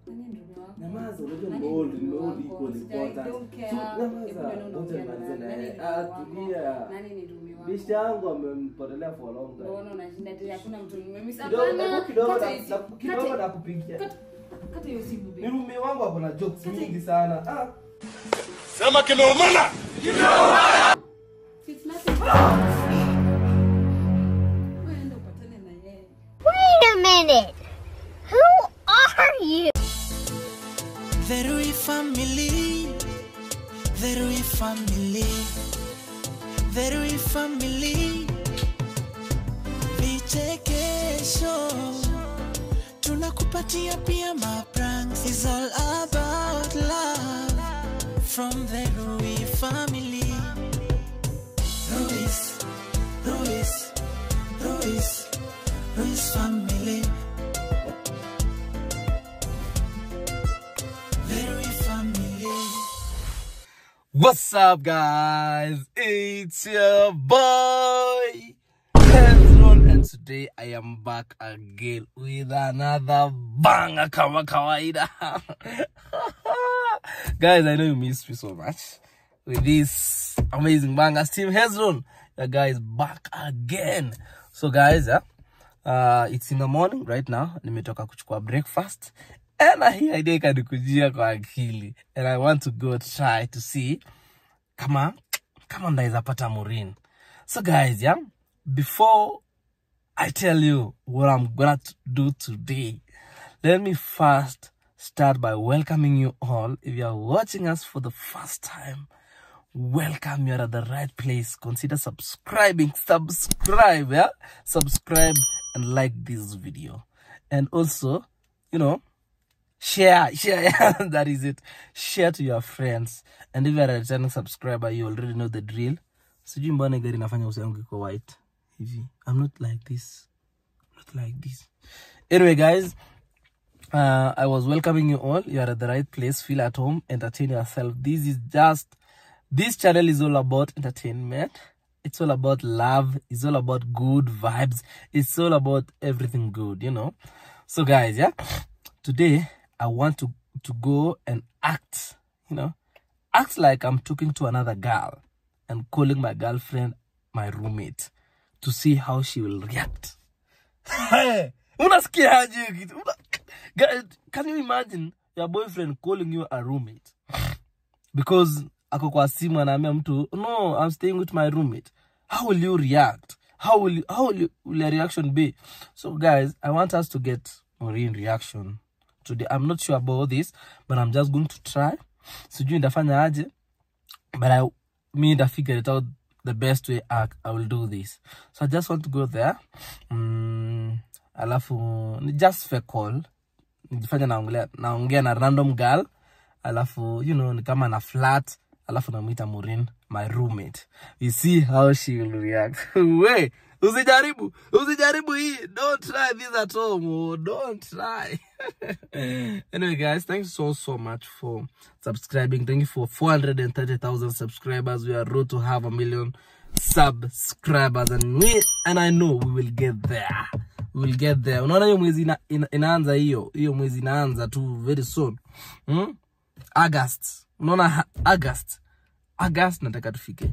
Nani ndugu wako? Nyamaza, unajua Nani nimehold, ndugu nimehold wako? equal Sija- I important. don't care. So, Hebu nyamaza, ndio ngoja unaongea nimalize na na nani yeye. ndugu Ah, wako? tulia. Nani ni ndugu wako? Bishti yangu amempotelea for a long time. Mbona unashinda ati hakuna mtu nimemiss? Kidogo, Hapana, hebu kidogo kata na- hizi- na- kidogo kata- nakupigia. kata- kata hiyo simu, babe. Ni rumi wangu ako na jokes mingi sana. Ah, Sema kimeumana. It's nothing. Wewe enda upatane na yeye. Wait a minute. Who are you? The Rui family, the Rui family, the Rui family. Vichekesho tunakupatia pia mapranks. It's all about love from the Rui family. Ruiz, Ruiz, Ruiz, Ruiz family. The Rui family. What's up, guys? It's your boy, Hezron, and today I am back again with another banger kama kawaida. guys, I know you missed me so much with this amazing banger. Team Hezron, the guys back again. So, guys, yeah, uh, it's in the morning right now. Nimetoka kuchukua breakfast. And hii idea ikanikujia kwa akili. And I want to go try to see kama kama ndaweza pata Maureen. So guys, yeah, before I tell you what I'm gonna t- do today, let me first start by welcoming you all. If you are watching us for the first time, welcome. You're at the right place. Consider subscribing. Subscribe, yeah? Subscribe and like this video. And also, you know, share share yeah, that is it share to your friends and if you're a returning subscriber you already know the drill sijui mbona gari inafanya uso yangu iko white hivi i'm not like this I'm not like this anyway guys uh, i was welcoming you all you are at the right place feel at home entertain yourself this is just this channel is all about entertainment it's all about love it's all about good vibes it's all about everything good you know so guys yeah today i want to to go and act you know act like i'm talking to another girl and calling my girlfriend my roommate to see how she will react Hey, unasikiaje kitu Una- Guys, can you imagine your boyfriend calling you a roommate because ako kwa simu anaambia mtu no i'm staying with my roommate how will you react how will you, how will, you, will your reaction be so guys i want us to get Maureen reaction today i'm not sure about this but i'm just going to try sijui ndafanya aje but i me nda figure it out the best way I, I will do this so i just want to go there mm, alafu ni just for call nijifanya naongea naongea na random girl alafu you know ni kama na flat alafu namwita Maureen my roommate we see how she will react we usijaribu usijaribu hii don't try this at home oh, don't try anyway guys thanks so so much for subscribing thank you for 430,000 subscribers we are road to have a million subscribers and we and i know we will get there we will get there unaona hiyo mwezi ina, ina, inaanza hiyo hiyo mwezi inaanza tu very soon hmm? august unaona ha- august august nataka tufike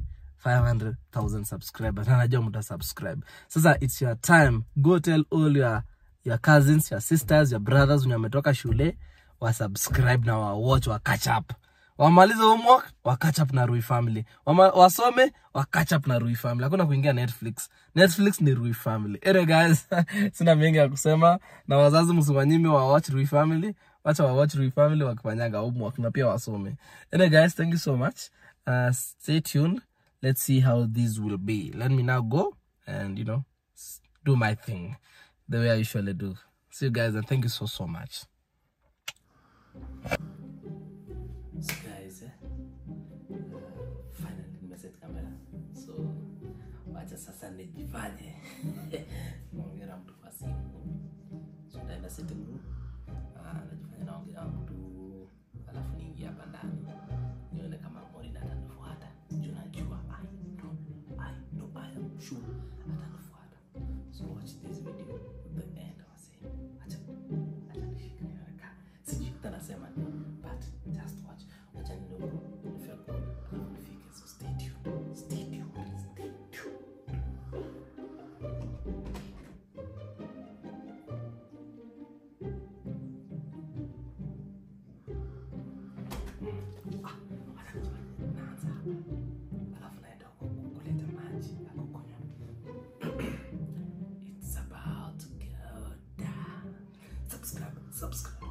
500000 subscribers na najua mta subscribe sasa it's your time go tell all your your cousins your sisters your brothers wenye wametoka shule wa subscribe na wa watch wa catch up wamalize homework wa catch up na Rui family Wama, wasome wa catch up na Rui family hakuna kuingia netflix netflix ni Rui family anyway guys sina mengi ya kusema na wazazi msiwanyime wa watch Rui family wacha wa watch Rui family wakifanyaga homework na pia wasome anyway guys thank you so much uh, stay tuned let's see how this will be let me now go and you know s- do my thing the way i usually do see you guys and thank you so so much so guys eh, uh, finally nimeset camera so wacha sasa nijifanye naongea na mtu kwa simu so ndaenda sitting room uh, najifanya naongea na mtu alafu niingia hapa ndani nione kama Maureen atanifuata juu najua I know, I know, I am sure atanifuata so watch this video to the end wase acha acha nishike haraka sijui nasema ni but just watch wacha nidogo nifike alafu nifike so stay tuned stay tuned stay tuned Ah, wacha nijue. naanza alafu naenda huko kuleta maji ya kukunywa It's about to go down. Subscribe, subscribe.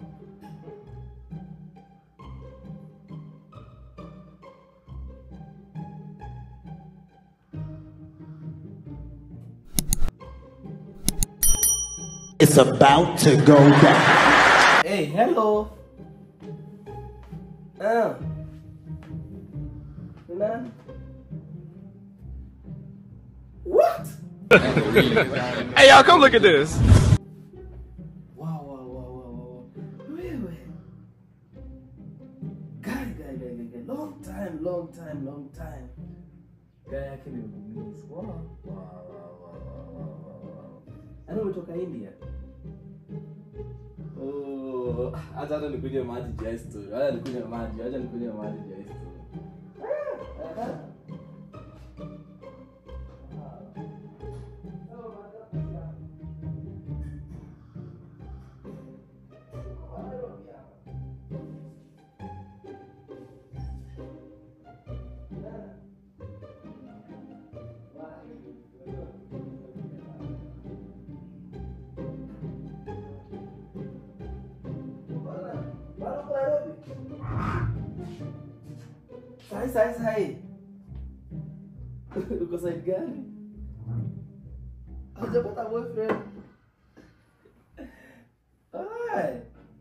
It's about to go down. Hey, hello. Ah. Ni nani? What? Hey, y'all, come look at this. Wow, wow, wow, wow, wow. Wewe. Guy, guy, guy, guy, guy. Long time, long time, long time. Guy yake ni mgumizi. Wow, wow, wow, wow, wow, wow, wow, wow. Yaani umetoka India? Oh, acha hata nikunywe maji juu ya hii story. Acha nikunywe maji, acha nikunywe maji juu ya hii story. Ah, ah. Sai, sai, sai. Uko side gani? Hujapata boyfriend? Ai.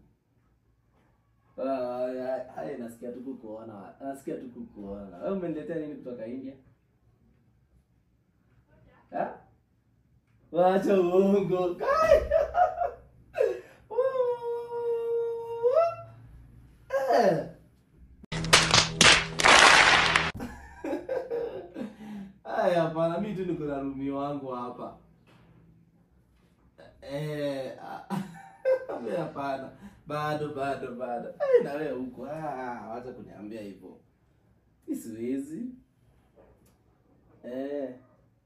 Ai, ai, ai, nasikia tu kukuona. Nasikia tu kukuona. Wewe umeniletea nini kutoka India? Ha? Wacha uongo. Kai. Eh. Aya, hapana, mi tu niko na rumi wangu hapa. Eh, ah, mi hapana. Bado bado bado. Eh, na wewe huko. Ah, wacha kuniambia hivyo. Mi siwezi. Eh.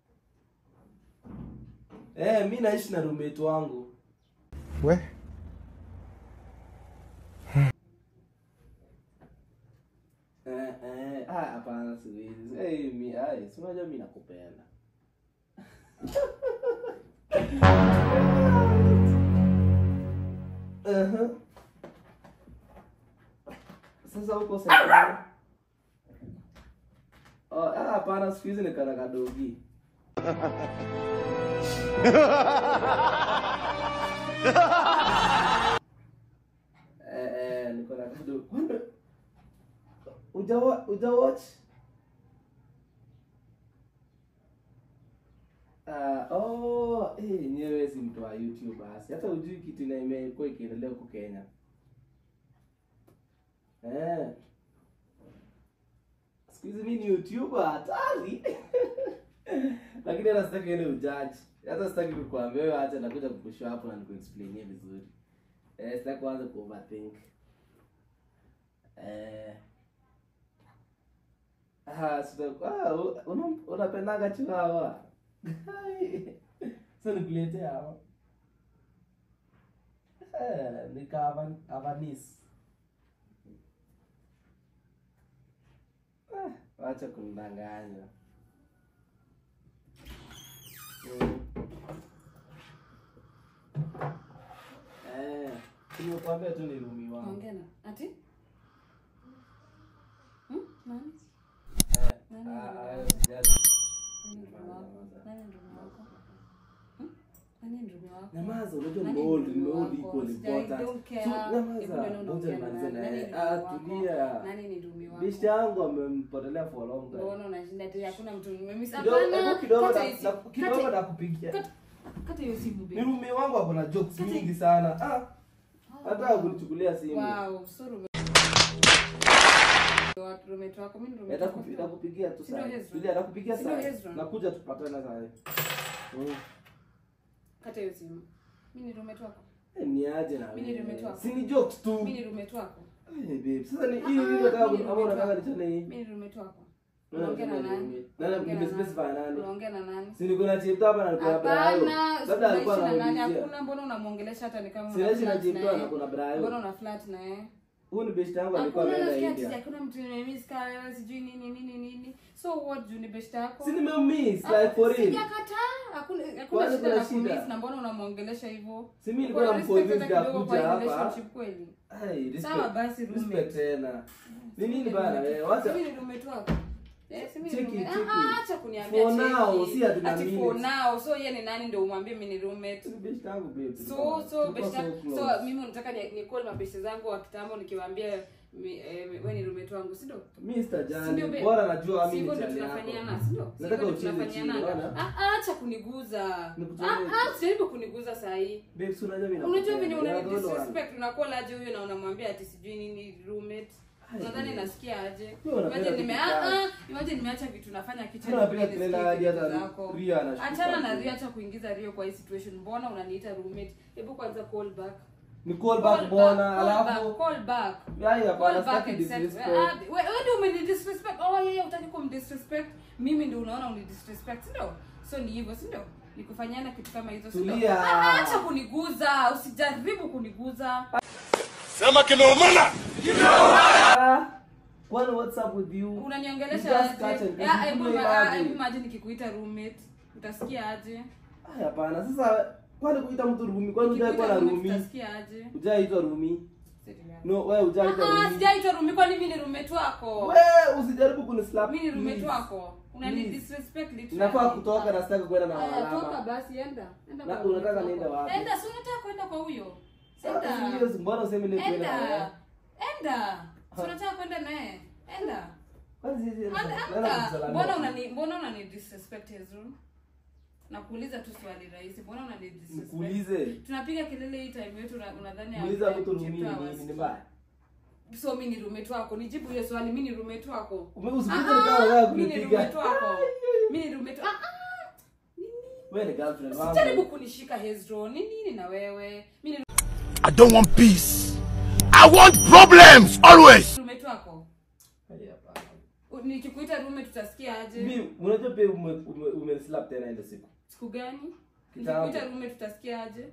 Eh, mi naishi na roommate wangu. We? Eh, eh, ah, hapana siwezi. Eh, mi, ai, si unajua mi nakupenda. Uh-huh. Sasa huko sasa. Oh, ah, hapana siku hizi nikana kadogi. Eh, eh, niko na kadogi. Kwani uja wa- uja watch? Ah, oh, eh, nyewe si mtu wa YouTube basi. Hata ujui kitu na imekuwa ikiendelea huko Kenya. Eh. Siku hizi mimi ni YouTuber hatari. Lakini hata sitaki ile ujaji. Hata sitaki kukuambia wewe acha nakuja kukushow hapo na nikuexplainie vizuri. Eh, sitaki kuanza ku overthink. Eh. Ah, sita, ah, u- una, unapendaga chihuahua? Sasa nikuletea hawa. Eh, nika Avan- Avanis. Ah, wacha kunidanganya. Mm. Eh, nimekuambia tu ni rumi wangu. Ongea na ati? Hmm? Nani? Eh, Nani ah, ndio ah, wako? sijali. Nani ndugu wako? Nani ndugu wako? Hmm? Nani ndugu wako? Nyamaza, unajua Nani nimeold, ndugu nimeold wako? equal Sijai- important. don't care. So, Hebu nyamaza, ndio ngoja unaongea na nimalize nani? na Nani yeye. ndugu Ah, wako? tulia. Nani ni ndugu wako? Bishti yangu amempotelea for a long time. Mbona unashinda ati hakuna mtu nimemisa? Kidogo, Hapana, hebu kidogo kata na- hiyo na- simu. kidogo Kata- nakupigia. kata- Kata hiyo simu Ni babe. rumi wangu ako na jokes Kati- mingi sana. Ah, hata kunichukulia simu. Wow, so rume- Wa- roommate wako, mimi ni roommate wako. Natakupi- Nakupigia tu Si ndio saa. Hezron? Tulia, nakupigia Si ndio saa. Hezron? Nakuja tupatane saa. Mm. Kata hiyo simu. Mimi ni roommate wako. Eh, ni aje na Mimi ni roommate wewe. wako. si ni jokes tu Mimi ni roommate wako. Eh, babe sasa ni Ah, hii hii unataka mimi ni ama unataka roommate nichane hii Mimi ni roommate wako. Nani Unaongea na anasema ni nani? roommate? Nani Unaongea na nimespecify nani? Unaongea na nani? si niko na chipta hapa na niko na brayo Hapana, labda alikuwa unaishi na nani? anaulizia Hakuna, mbona unamuongelesha hata ni kama una Sinaishi na flirt chipta naye? na kuna brayo Mbona una flirt na yeye? huyu ni best yangu alikuwa Hakuna ameenda nasikia ati India hakuna mtu nimemiss kama wewe sijui nini nini nini. So what juu ni best yako? si nimemiss like for real Sijakataa. Hakuna hakuna Kwani shida kuna na shida? kumiss na mbona unamuongelesha hivyo? Si mimi nilikuwa Uko na namconvince respect hata kidogo akuja kwa hapa. relationship kweli? Ai, respect. Sawa basi, Respect roommate. tena ni nini bana wewe wacha Mimi ni roommate wako. Eh, si mimi ni Cheki, roommate. cheki. Ah, ah, acha kuniambia For cheki. now, si ati na Ati for minutes. now. So yeye ni nani ndio umwambie mimi ni roommate? ni best yangu babe so Tulikuwa- so tulikuwa beshta so so close. mimi unataka ni, ni call mabeshte zangu wa kitambo nikiwaambia mi- eh, wewe ni roommate wangu si ndio Mimi sitajali Si ndio, babe? bora najua Si mimi hivyo ni ndio chali yako tunafanyana si ndio Si Nataka hivyo ndio ucheze chini, tunafanyana. unaona? Ah, ah, acha kuniguza Nikutolee. ah ah usijaribu kuniguza saa hii babe si unajua mimi unajua nakupenda. venye You unani are the only one. disrespect unakuwa aje huyo na unamwambia ati sijui nini roommate Ai, nadhani babe. nasikia aje Wewe unapenda imagine nime vitu ah vibaya. ah imagine nimeacha vitu nafanya kitchen Wewe unapiga nisikie kelele hadi vitu hata zako. Ria anashtuka achana na tu. Ria acha kuingiza Rio kwa hii situation mbona unaniita roommate hebu kwanza call back ni call back bwana alafu call back Yai, hapana, call back sitaki and set disrespect. Ah, wewe wewe ndio umeni disrespect oh yeye utaki kum disrespect mimi ndio unaona uni disrespect si ndio so ni hivyo si ndio nikufanyana kitu kama hizo si ndio? Tulia. Ah, ah, acha kuniguza usijaribu kuniguza Ah, kwani what's up with you unaniongelesha You just catch aje and- Ah, hebu Hebu ma- ah, imagine. hebu imagine nikikuita roommate utasikia aje Ai, hapana sasa kwani kuita mtu rumi kwani hujai kuwa na Nikikuita roommate rumi utasikia aje hujaitwa rumi no wewe hujaitwa Ah, ah, rumi sijaitwa rumi kwani mimi ni roommate wako wewe usijaribu kunislap mimi ni roommate please. wako unani Please. disrespect literally nafaa kutoka na sitaki kwenda na Aya, toka alama basi enda enda Na kwa unataka roommate niende wako. wapi? enda si unataka kwenda kwa huyo Sasa enda hiyo si- mbona useme ile kwenda na wewe? enda enda si unataka kwenda naye enda Kwani sisi- Anda- nenda anda. kusalamia mbona tu. unani mbona unani disrespect Hezron nakuuliza tu swali rahisi mbona unani disrespect Nikuulize. tunapiga kelele hii time yetu una- unadhani Muuliza hamna mtu rumi chapter ni hours. nini ni mbaya so mi ni roommate wako nijibu hiyo swali mi ni roommate wako Ume- usipige Ah, kama unataka mi ni kunipiga. roommate wako mi ni roommate ah ah wewe ni girlfriend usijaribu wangu kunishika Hezron ni nini na wewe mi ni I don't want peace. I want problems always. roommate wako Ai, hapana. U- nikikuita roommate tutasikia aje Mimi, unajua pia ume- ume- umenislap tena ile siku siku gani Kitambo. nikikuita roommate tutasikia aje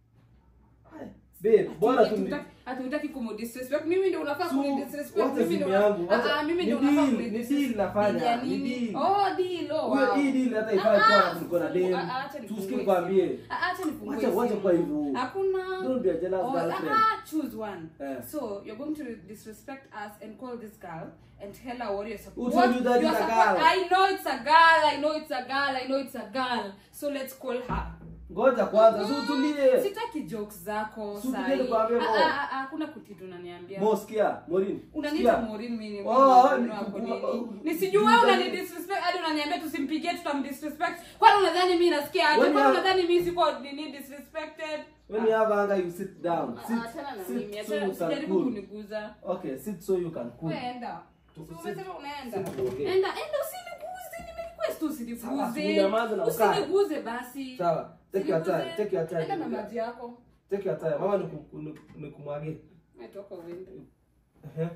Ai, babe bora tu ni- hatutaki kumudisrespect mimi ndio unafaa Su- kunidisrespect wacha mimi simu ndio yangu, wacha- Ah, ah, mimi ni ndio unafaa deal, kunidisrespect. ni deal nafanya, Deal ya ni nini? deal. oh deal oh Huyo wow. hii deal hata ifai Ah, kuwa ah, na kulikuwa na sifungue- dem. ah, acha nifungue Tusikie simu. nikwambie. Ah, acha nifungue Wacha- wacha simu. kwa hivyo. hakuna Don't be a jealous Oh, girlfriend. ah, choose one Eh. so you're going to disrespect us and call this girl and tell her what you're Who supposed told you that you're it's a supposed- girl? I know it's a girl I know it's a girl I know it's a girl so let's call her ngoja kwanza si utulie sitaki jokes zako Si utulie sahi. nikwambie Ah, Mo. ah, ah, hakuna kutitu unaniambia mo sikia morin unaniita Sikia. morin mimi Oh, mimi ni- wako ku- nini? ku- nisijue wewe unani disrespect hadi unaniambia tusimpigie tutamdisrespect kwani unadhani mimi nasikia aje When kwani you- unadhani mimi siko nini disrespected when you have anger you sit down Ah, sit, ah, achana na sit mimi so achana you can usijaribu cool kuniguza okay sit so you can cool wewe enda Tu- Si sit- umesema unaenda sit tuongee. enda enda usiniguze nimerequest Sawa, usiniguze unyamaze na ukae. usiniguze basi sawa take your time Usiniguze. take your time enda na maji yako take your time mama niku- niku- nikumwagie Umetoka uende Ehe.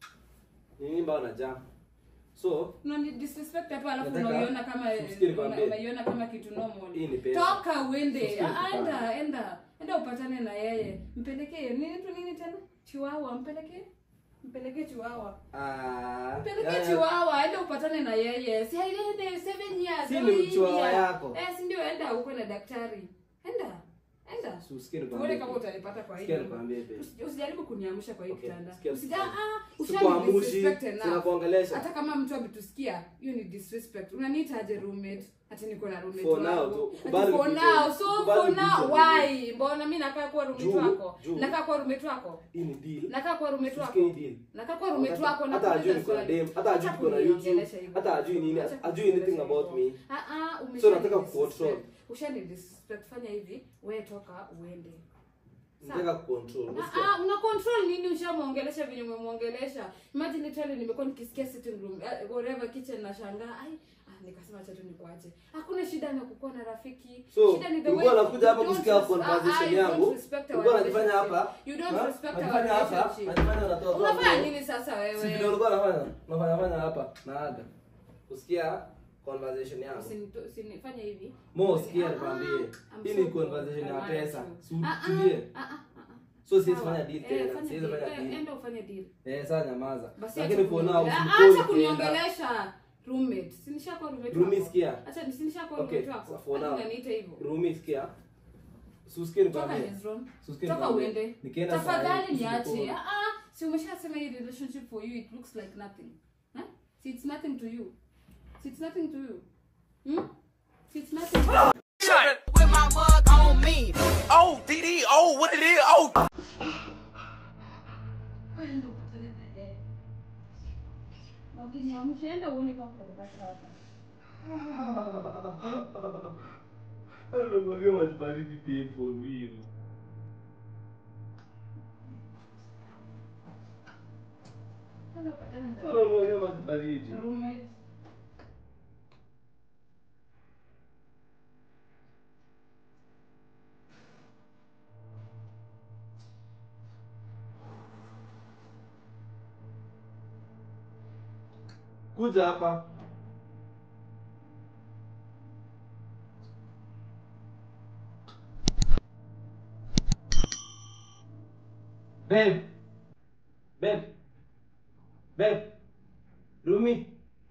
Ni nini mbao najaa so unani disrespect hapo alafu Nataka- unaiona kama usikie nikwambie. una- unaiona kama kitu normal Hii ni pesa. toka uende Usikie Ah, nikwambie. enda enda enda upatane na yeye mpelekee nini tu nini tena chiwawa mpelekee mpelekee chiwawa ah, mpelekee ya- chiwawa enda upatane na yeye si aende seven years Si au ni eight chiwawa years. yako. eh si ndio enda ukwe na daktari enda enda Si usikie tuone nikwambie. kama utanipata kwa hii Sikia nyumba. nikwambie, babe. Usi- usijaribu kuniamsha kwa hii Okay, kitanda sikia, Usija- sikia. ah, ushani Sikuamushi, disrespect enough. sinakuongelesha. hata kama mtu ametusikia hiyo ni disrespect unaniita aje roommate ati niko na roommate For now, wako. tu- Ati kubali for kujibu. now so Kubali for now kujibu. why mbona mimi nakaa kuwa roommate Juu, wako juu. nakaa kuwa roommate wako hii ni deal nakaa kuwa roommate wako Usikie hii deal. nakaa kuwa roommate Hata- wako na hata kuuliza ajui niko na swali. dem, hata ajui Acha niko na YouTube, kuniongelesha hivyo. hata ajui nini, Acha ajui anything kuniongelesha about hivyo. me. Ah, ah, umeshani So nataka disrespect. kucontrol. ushani disrespect fanya hivi wewe toka uende nataka kucontrol Ah, Usikie? ah, una control nini ushamwongelesha venye umemwongelesha imagine literally nimekuwa nikisikia sitting room uh, whatever kitchen na shangaa ai nikasema acha tu nikuache hakuna shida na kukuwa na rafiki So, shida ni the ulikuwa way unakuja hapa you don't kusikia res- conversation ah, ah, you yangu. don't respect our Ulikuwa unajifanya relationship. hapa. you don't Ha? respect our Unajifanya hapa, relationship unajifanya unatoa unafanya toa. nini sasa Si vile wewe ulikuwa unafanya? Unafanya fanya hapa na aga. Kusikia conversation yangu. Usinito- usinifanye hivi Mo sikia Ah, nikwambie. I'm Hii so ni good. conversation I ya want pesa. you. Si Ah, ah, utulie. ah, ah, ah, ah. So siwezi Sawa. fanya deal Eh, tena. fanya Siwezi deal. fanya Eh, deal. enda ufanye deal Eh, sasa nyamaza. Basi Lakini acha for now kuniongelea- usikoi acha ukienda. kuniongelesha roommate si nishakuwa roommate Rumi, wako? sikia. acha si nishakuwa Okay, roommate wako so for Hata now. unaniita hivyo Rumi sikia. Susikie toka nikwambie. his room Susikie toka nikwambie. uende Nikienda saa hii, tafadhali usiku niache kwa- ah ah si umeshasema hii relationship for you it looks like nothing huh? see it's nothing to you see it's nothing to you hmm? see it's nothing to you. With my mug on me. Oh, DD, oh, what it is? Oh, Anamwaga maji baridi pia for real. Anamwaga maji baridi. Kuja hapa. Babe. Babe. Babe. Rumi.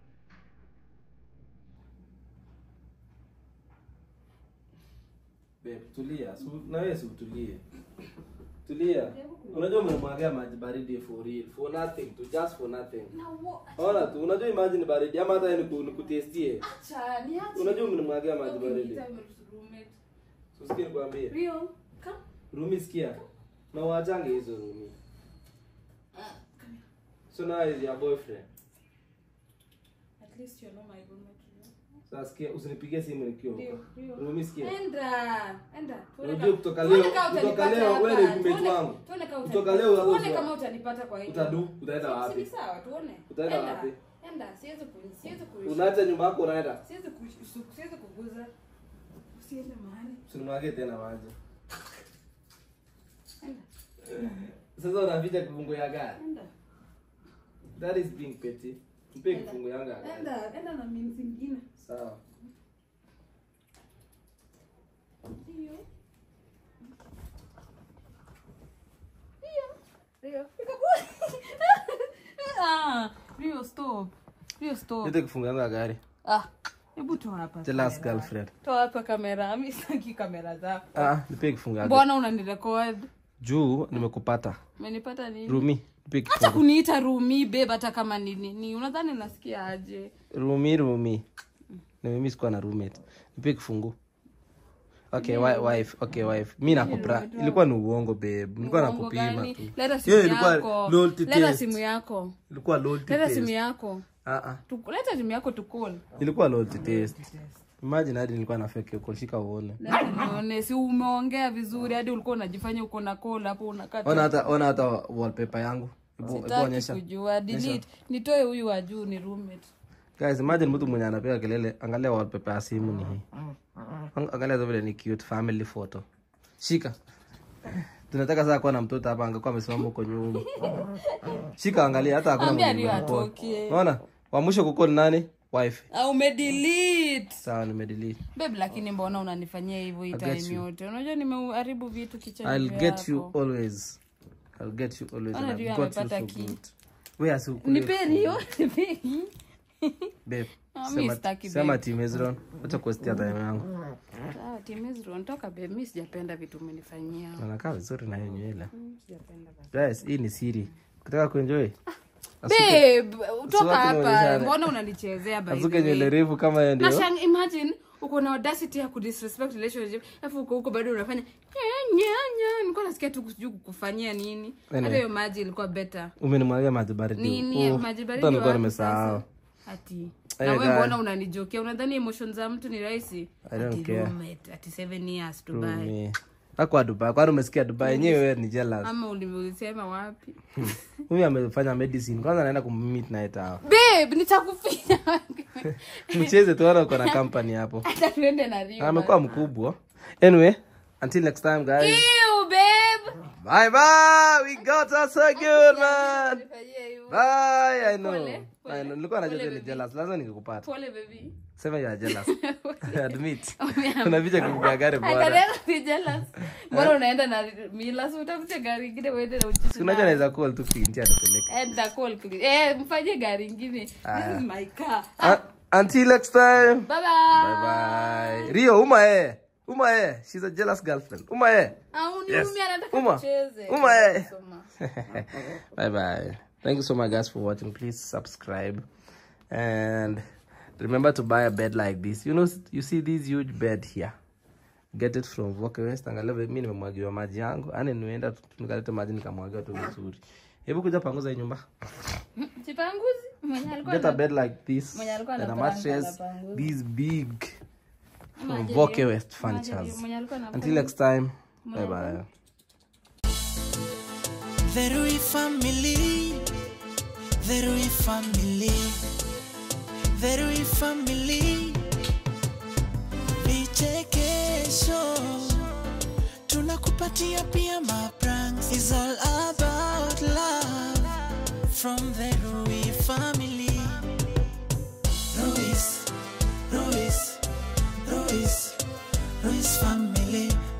Babe, tulia. Su, na wewe si utulie. Tulia. Unajua umemwagia maji baridi for real. For nothing. To just for nothing. Na wo- Ona tu, unajua hii maji ni baridi ama hata niku- nikutestie. acha niache Unajua umemwagia maji Okay, baridi. niita roommate Usikie nikwambie. Rio come Rumi sikia. Na waachange hizo Rumi. So now is your boyfriend. at least you know my roommate Rio Sasa sikia usinipigie simu nikiwa Rio huko. Rio Rumi sikia. enda enda Tuone Unajua ka- kutoka tuone leo- kama kutoka utanipata leo wewe ni hapa. roommate Tuone- wangu. tuone kama Kutoka utanipata. leo tuone unajua- kama utanipata kwa hii Utadu, utaenda Si- wapi? si sawa tuone Utaenda Enda, wapi? enda siwezi ku siwezi ku Unaacha nyumba yako unaenda. siwezi ku siwezi kuguza usiende mahali Usinimwagie tena maji. enda Sasa unaficha kifungu ya gari. enda That is being petty. Mpe kifungu yangu ya gari. enda enda na mimi zingine Sawa. Rio Rio Rio ah Rio stop Rio stop Nite kifungu yangu ya gari. ah hebu toa hapa Jealous kamera. girlfriend. toa hapa kamera mimi sitaki kamera zako Ah, nipe kifungu ya gari. mbona unanirecord Juu nimekupata. umenipata nini Rumi, nipe hata kifungu. kuniita rumi babe hata kama ni nini unadhani nasikia aje Rumi, Rumi. Na mimi sikuwa na roommate. Nipe kifungu. Okay, wi- wife. Okay, wife. Mimi nakupra. Ilikuwa ni uongo babe. Nilikuwa Uongo nakupima gani? tu. leta simu Yeah, ilikuwa yako loyalty leta test. simu yako Ilikuwa loyalty leta test. simu yako Ah ah. Tu- leta simu yako tukol Ilikuwa loyalty test. Imagine hadi nilikuwa na fake call shika uone. nione si umeongea vizuri hadi ulikuwa unajifanya uko na call hapo unakata Ona hata ona hata wallpaper yangu. Hebu hebu sitaki onyesha. kujua delete nitoe huyu wa juu ni roommate Guys, imagine mtu mwenye anapiga kelele, angalia wallpaper ya simu ni hii. Ang- Angalia tu vile ni cute family photo. Shika. Tunataka sasa kuwa na mtoto hapa angekuwa amesimama huko nyuma. Shika angalia hata hakuna Ambia mwenye ndio amekuwa. atoke. Unaona? Wa mwisho kuko ni nani? Wife. au umedelete Sawa nimedelete. babe lakini mbona unanifanyia hivyo hii I'll get time you. yote unajua nimeharibu vitu kichani I'll get you yako. always. I'll get you always. Ona and Rio I've got you amepata so key. good. Wewe asi nipe rio nipe babe. Ah, mi Sema, sitaki, sema babe. team Ezron. Acha kuestia time yangu. Sawa, Team Ezron, toka babe mi sijapenda vitu umenifanyia Anakaa vizuri na hiyo nywele. sijapenda basi. Guys, hii ni siri. Ukitaka kuenjoy, babe toka Usiwache hapa nionyeshane. mbona unanichezea by the asuke nywele way refu kama yeye ndio. Nashang, imagine uko na audacity ya kudisrespect relationship alafu uko huko bado unafanya nya nya nya nilikuwa nasikia tu sijui kukufanyia nini hata Anyway. hiyo maji ilikuwa better Umenimwagia maji baridi. nini Oh, maji hata baridi nilikuwa wapi nimesahau. sasa? ati Eh, na wewe guy. mbona unanijokia unadhani emotion za mtu ni rahisi I don't ati care. roommate ati 7 years to buy Rumi. akwa dubai kwani umesikia dubai yenyewe wewe ni jealous ama ulimusema wapi huyu amefanya medicine kwanza anaenda kummeet night out babe nitakufinya mcheze tuona uko na company hapo hata tuende na Rio amekuwa mkubwa anyway until next time guys Ew, babe bye bye we got us so good man Nifanyie hivyo. bye i know Pole, i know nilikuwa najua Pole, ni baby. jealous lazima nikikupata pole baby sema you are jealous admit unaficha kupiga gari I bora can never be jealous. Mbona unaenda na mila si utafute gari ingine uende na uchichi unajua nayo. naweza call tu kuintia nipeleke Eh, nitacall please. Eh, mfanyie gari ingine. This Aya. is my car. Uh, until next time Bye bye. bye bye rio uma eh uma eh she's a jealous girlfriend uma eh Ah, uniumi anataka Uma. tucheze. Uma, eh. Soma. bye bye thank you so much guys for watching please subscribe and remember to buy a bed like this you know you see this huge bed here get it from Voke West angalia vile mimi nimemwagiwa maji yangu yani nimeenda tu- nikaleta maji nikamwagiwa tu vizuri hebu kuja panguza hii nyumba Chipanguzi mwenye alikuwa get a ana- bed like this Mwenye alikuwa and a anapanga mattress anapanguza. this big from Maji Voke hiyo. West Maji hiyo. furnitures Mwenye alikuwa anapanga. until next time bye bye The Rui family, the Rui family, the Rui family. Vichekesho tunakupatia pia mapranks. It's all about love from the Rui family. Ruiz, Ruiz, Ruiz, Ruiz family.